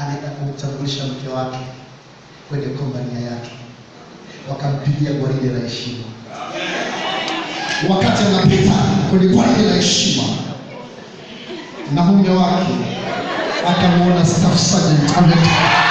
anaenda kumtambulisha mke wake kwenye kompania yake, wakampigia gwaride la heshima. Wakati anapita kwenye gwaride la heshima, na mume wake akamwona staff sergeant ametoka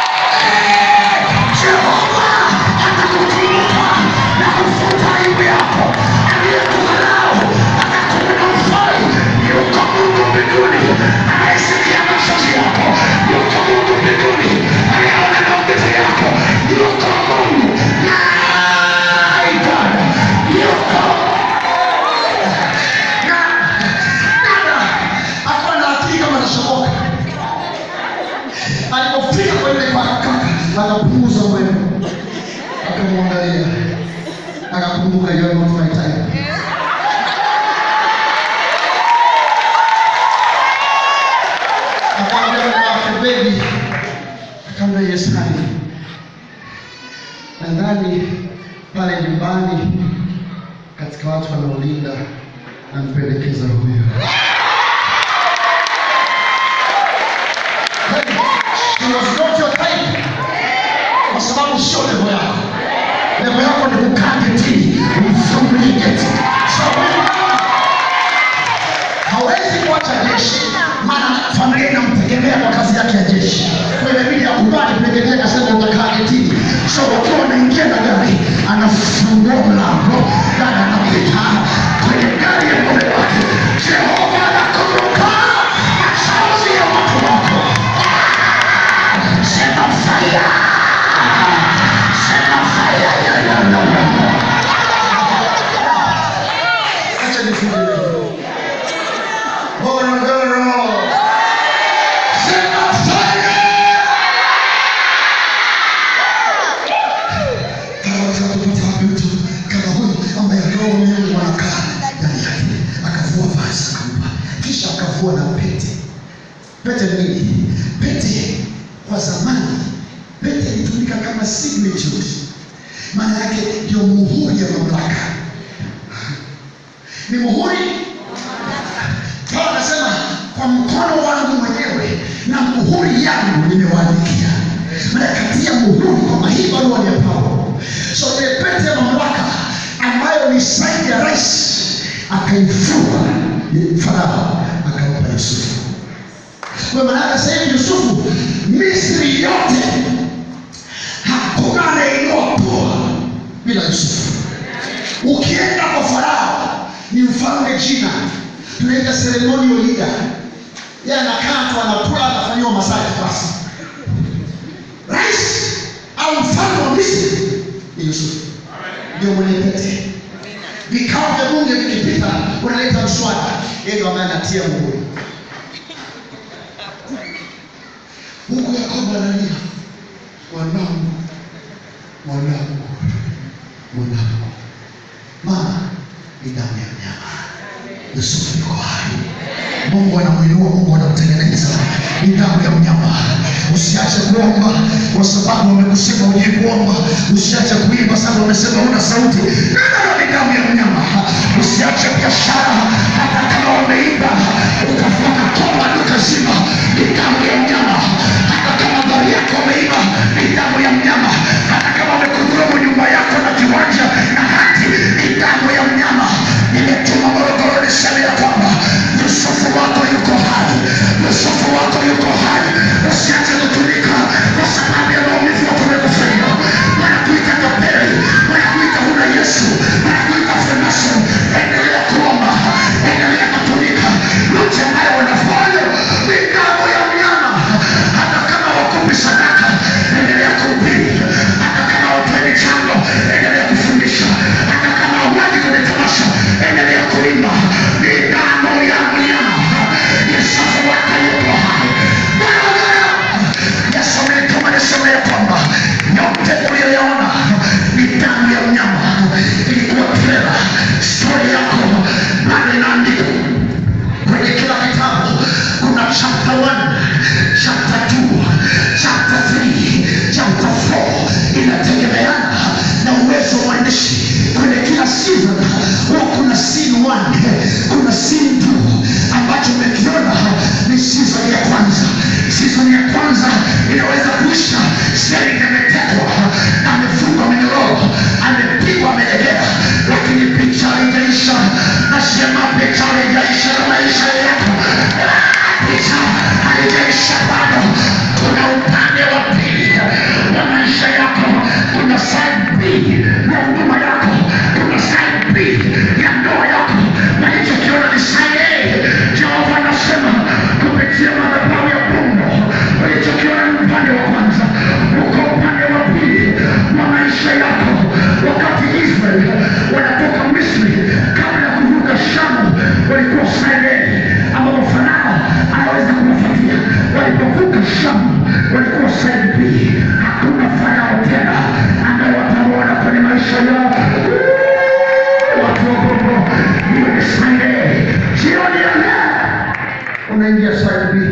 akawa na akili kama anashoboka. Alipofika kwenye kwa kaka, akapunguza mwendo, akamwangalia, akakumbuka you are not my type. Akamwambia mume wake, baby, akamwambia yes honey. Nadhani pale nyumbani katika watu wanaolinda nampendekeza huyo. She was not your type. Kwa sababu sio levo yako. Levo yako ni kukaa getini, umfungulie geti. So wewe hawezi kuacha jeshi, maana familia inamtegemea kwa kazi yake ya jeshi. Kwa hiyo inabidi akubali kutegemea, akasema utakaa getini. So wakiwa wanaingia na gari, anafungua mlango, dada anapita kwenye gari ya mume wake. Jehova anakumbuka machozi ya watu wako. Sema fire. Sema fire. Ya, ya, ya, ya. Acha nifungue leo. Morogoro. Sema fire. Anaweza kupata wapi mtu kama huyu ambaye roho Mungu anakaa ndani yake, akavua vazi akampa, kisha akavua na pete. Pete ni nini? Pete kwa zamani, pete ilitumika kama signature, maana yake ndio muhuri ya mamlaka, ni muhuri. Paulo anasema kwa mkono wangu mwenyewe na muhuri yangu nimewaandikia. Maana katia muhuri kwamba hii barua ni ya Paulo. So ile pete ya mamlaka ambayo ni saini ya rais akaifua Farao akampa Yusufu. Kwa maana yake sasa hivi Yusufu, Misri yote hakuna anayeinua pua bila Yusufu. Ukienda kwa Farao ni mfalme jina, tunaita ceremonial leader. Yeye anakaa tu anakula, anafanyiwa masaji basi. Rais au mfalme wa Misri ni Yusufu, ndio mwenye pete. Vikao vya bunge vikipita, unaleta mswada, yeye ndio ambaye anatia muhuri. Mungu Yakobo analia, mwanangu, mwanangu, mwanangu. Mama ni damu ya mnyama. Yusufu yuko hai. Mungu anamuinua, Mungu anamtengeneza. Ni damu ya mnyama. Usiache kuomba kwa sababu wamekusema uje kuomba. Usiache kuimba sababu wamesema una sauti. Neno ni damu ya mnyama. Usiache biashara hata kama wameimba ukafunga koma duka zima. Ni damu ya mnyama. Hata kama gari yako wameiba ni damu ya mnyama. Hata kama wamekudhulumu nyumba yako na kiwanja na hati ni damu ya mnyama. Nimetuma Morogoro niseme ya kwamba Yusufu wako yuko hai, Yusufu wako yuko hai. Usiache kutumika kwa sababu ya maumivu wako wamekufanya. Wanakuita tapeli, wanakuita huna Yesu, wanakuita freemason. Endelea kuomba, endelea season ya kwanza inaweza kuisha Sterling ametekwa amefungwa minyororo amepigwa amelegea lakini picha haijaisha nasema picha haijaisha na maisha yako picha haijaisha bado kuna upande wa pili wa maisha yako kuna side B ya huduma yako kuna side B ya ndoa yako na hicho kiona ni side A Jehova anasema kupitia madhabahu ya Mungu ulichokiona ni upande wa kwanza uko upande wa pili wa maisha yako wakati Israel wanatoka Misri kabla ya kuvuka Shamu walikuwa side A ambapo Farao anaweza kuwafuatia walipovuka Shamu walikuwa side B hakuna Farao tena ambaye watamwona kwenye maisha yao watu wa Mungu iwe ni side A jioni ya leo unaingia side B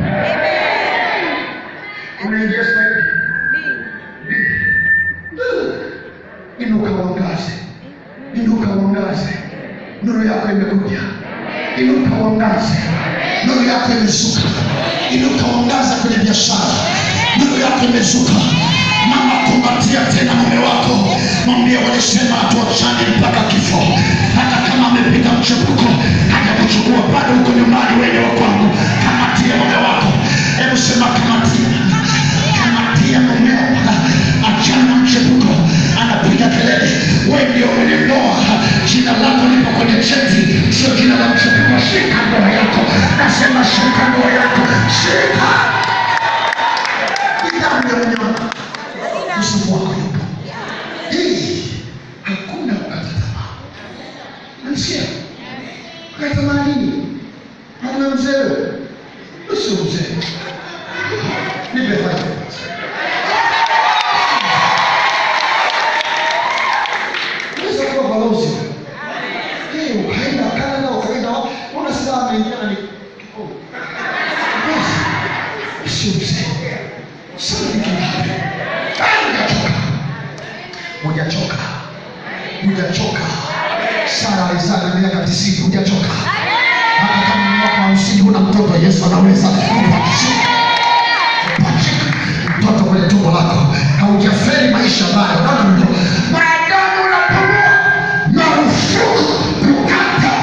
unaingia side B inuka uangaze inuka uangaze nuru yako imekuja inuka uangaze nuru yako imezuka inuka uangaze kwenye biashara nuru yako imezuka mama kumbatia tena mume wako mwambie walisema hatuachane mpaka kifo hata kama amepiga mchepuko haja kuchukua bado huko nyumbani wenye wa kwangu kamatia mume wako hebu sema kamatia kamatia mumeo achana na mchepuko anapiga kelele we ndio mwenye ndoa jina lako lipo kwenye cheti sio jina la mchepuko shika ndoa yako nasema shika ndoa yako shika idamu ya mnyama usifu wako yupo hii hakuna kukata tamaa nasikia kukata tamaa nini hauna mzee usio mzee nipe faida Unaweza kuwa balozi. Eh, ukaenda Canada, ukaenda wapi? Una silaha ameingia na ni oh. Basi, Sio mzee. Sio vitu ngapi? Ah, Hujachoka. Hujachoka. Hujachoka. Sara alizaa na miaka tisini, hujachoka. Hata kama ni mwaka hamsini huna mtoto, Yesu anaweza kupachika kupachika mtoto kwenye tumbo lako, haujafeli maisha ambayo naona mdo maadamu unapumua, marufuku kukata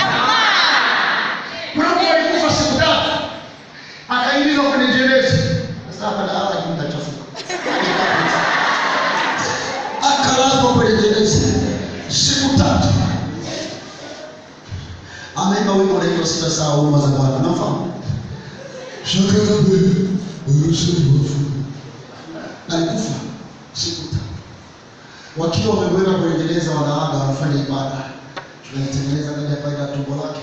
kuna mtu alikufa siku tatu akaingizwa kwenye jeneza. Sasa hapa na hapa kimtachafuka, akalazwa kwenye jeneza siku tatu. Ameimba wimbo unaitwa sita saa huruma za Bwana, unafahamu? Shakarabe urusufu alikufa siku tatu, wakiwa wameweka kwenye jeneza, wanaaga wanafanya ibada, tunaitengeneza ndani ya faida tumbo lake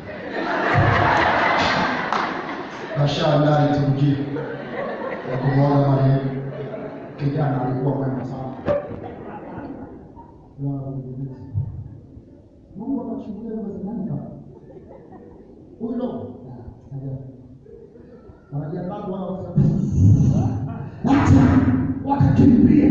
kashaandaa liturujia ya kumwaga marehemu. Kijana alikuwa mwema sana. Mungu akachukua mazimani huyu ndo wanajiandaa kuona watu wakakimbia.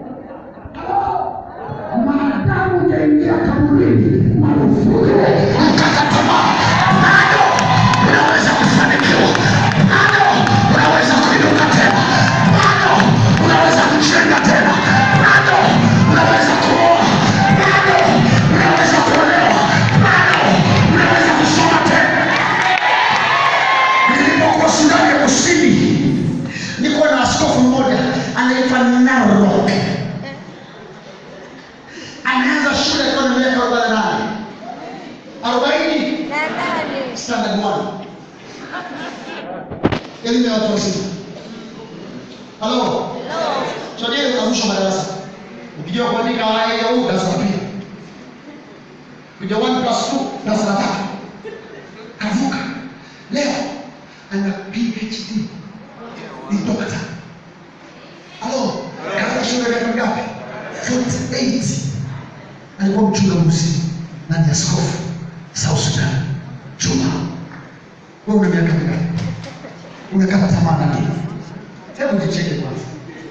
Maadamu hujaingia kaburini, marufuku kukata tamaa. Bado unaweza kufanikiwa, bado unaweza kuinuka tena, bado unaweza kujenga tena, bado unaweza kuoa, bado unaweza kuolewa, bado unaweza kusoma tena. Nilipokuwa Sudani ya Kusini, niko na askofu mmoja anaitwa Narok. Ameanza shule akiwa na miaka arobaini na nane arobaini standard one, elimu ya watu wazima. Halo, chodie ukavusha madarasa, ukijua kuandika a e i u darasa la pili, kuja one plus two darasa la tatu, kavuka. Leo ana PhD ni dokta. Halo, kaanza shule miaka mingapi? 48 alikuwa mchungaji na ni askofu South Sudan. Chuma, wewe una miaka mingapi? Unakata tamaa na nini? Hebu jicheke kwanza.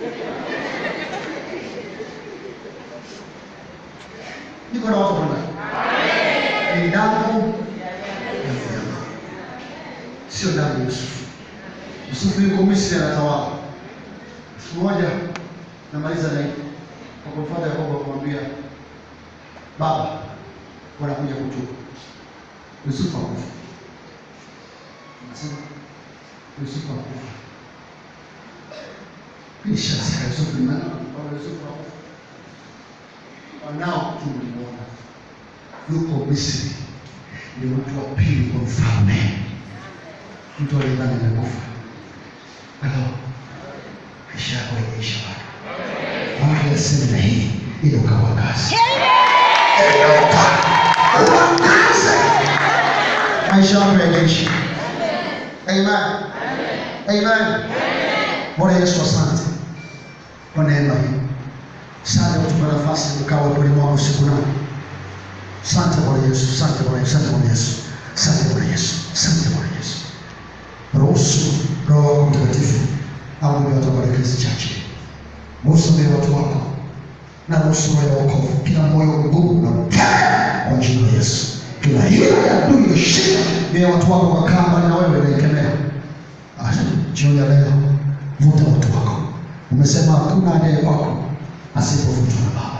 Niko na watu wangapi? Ni damu ya mnyama, sio damu ya Yusufu. Yusufu yuko Misri anatawala. Siku moja namaliza na hii. Kwa kumfuata Yakobo akamwambia, baba, wanakuja kutubu. Yusufu akufa. Anasema Yusufu akufa. Hii shasi ya Yusufu ni nani? Baba Yusufu akufa. Wanao tulimuona yuko Misri, ni mtu wa pili kwa mfalme, mtu aliyedhani amekufa. Halo, maisha yako yameisha bado. Mungu aseme na hii ili ukawakaze, ukawakaze maisha yako yameisha. Amen, amen. Bwana Yesu, asante kwa neema hii. Asante kwa kutupa nafasi ukawa kweli mwako usiku na Asante Bwana Yesu, asante Bwana Yesu, asante Bwana Yesu, asante Bwana Yesu, asante Bwana Yesu. Ruhusu Roho wako Mtakatifu awe watu baraka hizi chache. Msamehe watu wako na ruhusu roho ya wokovu, kila moyo mgumu na mkaya kwa jina la Yesu. Kila hila ya adui iliyoshika mioyo ya watu wako kwa kamba na wewe naikemea. Ah, Jioni ya leo vuta watu wako. Umesema hakuna aliye kwako asipovutwa na Baba.